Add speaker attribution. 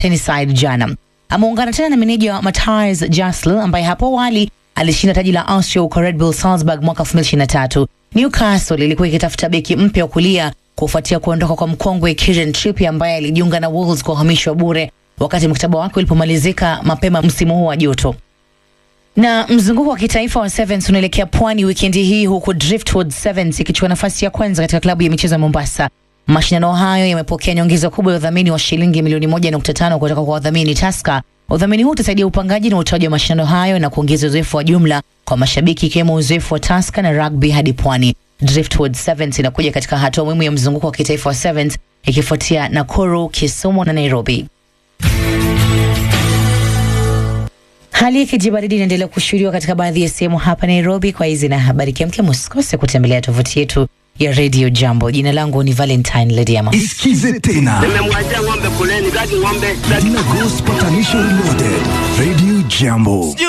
Speaker 1: Tennyside jana. Ameungana tena na meneja wa Matthias Jasl ambaye hapo awali alishinda taji la Austria huko Red Bull Salzburg mwaka 2023. Newcastle ilikuwa ikitafuta beki mpya wa kulia kufuatia kuondoka kwa mkongwe Kieran Trippier ambaye alijiunga na Wolves kwa uhamisho wa bure wakati mkataba wake ulipomalizika mapema msimu huu wa joto. Na mzunguko wa kitaifa wa Sevens unaelekea pwani wikendi hii huku Driftwood Sevens ikichukua nafasi ya kwanza katika klabu ya michezo ya Mombasa. Mashindano hayo yamepokea nyongeza kubwa ya udhamini wa shilingi milioni moja nukta tano kutoka kwa wadhamini Taska. Udhamini huu utasaidia upangaji na utoaji wa mashindano hayo na kuongeza uzoefu wa jumla kwa mashabiki ikiwemo uzoefu wa Taska na rugby hadi pwani. Driftwood Sevens inakuja katika hatua muhimu ya mzunguko wa kitaifa wa Sevens ikifuatia Nakuru, Kisumu na Nairobi. Hali ya kijibaridi inaendelea kushuhudiwa katika baadhi ya sehemu hapa Nairobi. Kwa hizi na habari kemkem, usikose kutembelea tovuti yetu ya Radio Jambo. Jina langu ni Valentine Lediama.
Speaker 2: Isikize tena
Speaker 3: Nimemwachia ng'ombe kuleni, taki ng'ombe, taki
Speaker 2: Dina Ghost Patanisho Reloaded, Radio Jambo.